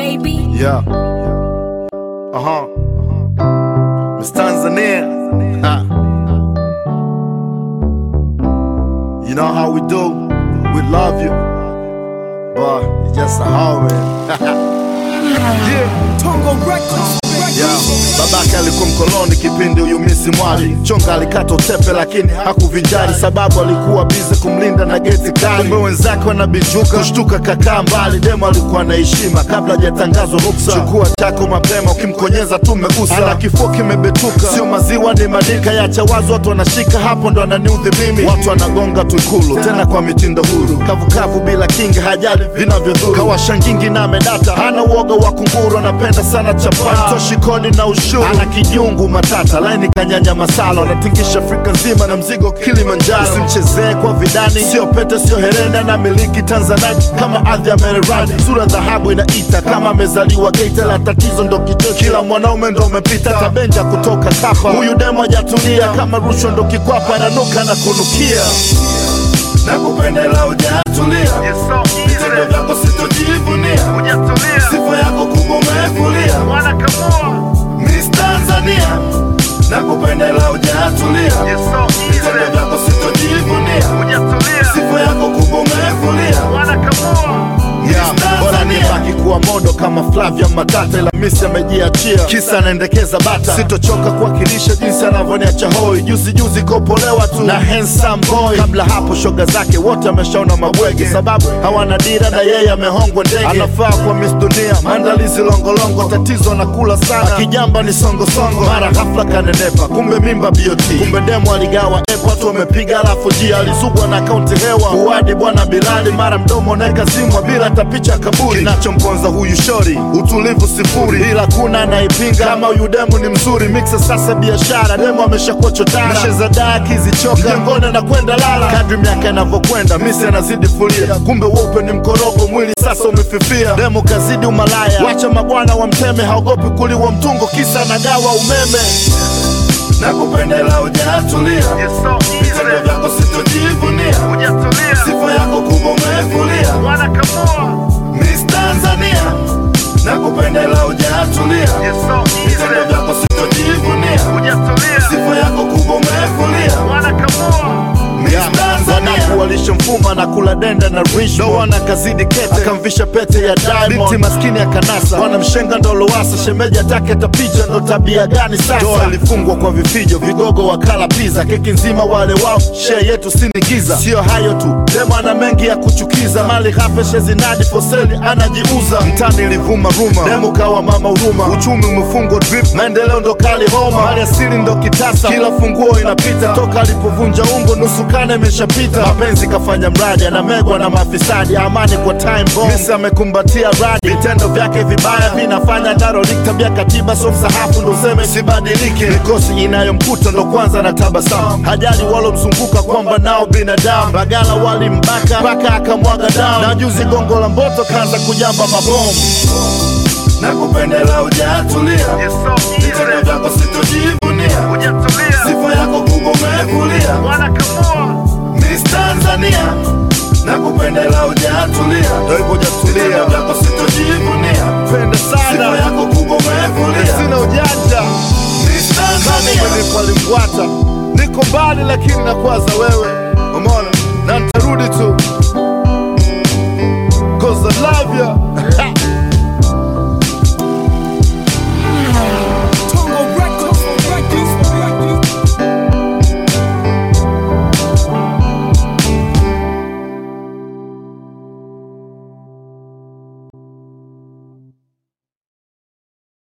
baby. Yeah. Uh huh. Miss Tanzania. Ha. You know how we do. We love you. But it's just a hallway. yeah. Tongo Records. Yeah. Babake alikuwa mkoloni kipindi huyu misi mwali chonga alikata utepe lakini hakuvinjari sababu alikuwa bize kumlinda na geti kali kumbe wenzake wanabijuka kushtuka kakaa mbali demo alikuwa na heshima kabla hajatangazwa ruksa chukua chako mapema ukimkonyeza tu megusa ana kifua kimebetuka sio maziwa ni madika yacha wazi watu wanashika hapo ndo ananiudhi mimi watu wanagonga tu ikulu tena kwa mitindo huru kavukavu bila kinga hajali vinavyodhuru kawashangingi na medata hana uoga wa kunguru anapenda sana chapati toshi kodi na ushuru ana kijungu matata laini kanyanya masala anatingisha afrika nzima na mzigo kilimanjaro usimchezee kwa vidani sio pete sio herenda na miliki tanzanite kama ardhi ya mererani sura dhahabu inaita kama amezaliwa geita la tatizo ndo kicho kila mwanaume ndo umepita tabenja kutoka kapa huyu demo hajatulia kama rushwa ndo kikwapa ananuka na kunukia na kupendela ujatulia vitendo vyako sitojivunia sifa yako kubwa umefulia Miss Tanzania na kupendela ujatulia vitendo vyako sitojivunia sifa yako kubwa umefulia Yeah, bora nibaki kuwa modo kama Flavia Matata, ila Misi amejiachia kisa anaendekeza bata. Sitochoka kuwakilisha jinsi anavyoniacha hoi, juzi juzi kopolewa tu na handsome boy. Kabla hapo shoga zake wote ameshaona mabwege, sababu hawana dira na yeye amehongwa ndege. Anafaa kwa Miss Dunia, maandalizi longolongo, tatizo anakula sana, akijamba ni songosongo, mara ghafla kanenepa, kumbe mimba BOT, kumbe demo aligawa epo, watu wamepiga alafu jia alizugwa na akaunti hewa, uwadi bwana Bilali, mara mdomo neka zimwa bila hata picha kaburi. Kinachomponza huyu shori utulivu sifuri, ila kuna anaipinga kama huyu demu ni mzuri. Mixa sasa biashara, demu ameshakuwa chotara, mesheza daa akizichoka mjengoni anakwenda lala. Kadri miaka inavyokwenda, misi anazidi fulia, kumbe weupe ni mkorogo, mwili sasa umefifia. Demu kazidi umalaya, wacha mabwana wa mteme, haogopi kuliwa mtungo, kisa anagawa umeme na kupendela ujatulia, vitendo vyako sitojivunia, sifa yako kubwa umefulia Miss Tanzania na kupendela ujatulia, vitendo vyako sitojivunia, sifa yako kubwa umefulia Wanaku walishamfuma na kula denda na rich doana kazidi kete akamvisha pete ya diamond binti maskini akanasa wanamshenga ndo Lowassa shemeji atake tapicha ndo tabia gani sasa doa ilifungwa kwa vifijo vigogo wakala pizza keki nzima wale wao share yetu sinigiza sio hayo tu demo ana mengi ya kuchukiza mali ghafe shezinadi foseli anajiuza mtani ilivuma ruma demo kawa mama huruma uchumi umefungwa drip maendeleo ndo kali homa mali asili ndo kitasa kila funguo inapita toka alipovunja ungo nusu kane imeshapita mapenzi kafanya mradi anamegwa na mafisadi amani kwa time bomb Misi amekumbatia radi vitendo vyake vibaya vinafanya Catholic tabia katiba so msahafu ndo useme sibadilike mikosi inayomkuta ndo kwanza na tabasamu hajali walomzunguka kwamba nao binadamu bagala walimbaka mpaka akamwaga damu na juzi gongo la mboto kaanza kujamba mabomu na kupendela ujatulia vitendo vyako sitojivunia sifa yako kubwa umefulia Miss Tanzania na kupendela ujatulia, ndo hivyo hujatulia, vitendo vyako sitojivunia, penda sana, sifa yako kubwa umefulia, sina ujanja. Miss Tanzania nilipolimfuata, niko mbali lakini nakwaza wewe, umeona, na nitarudi tu 'cause I love you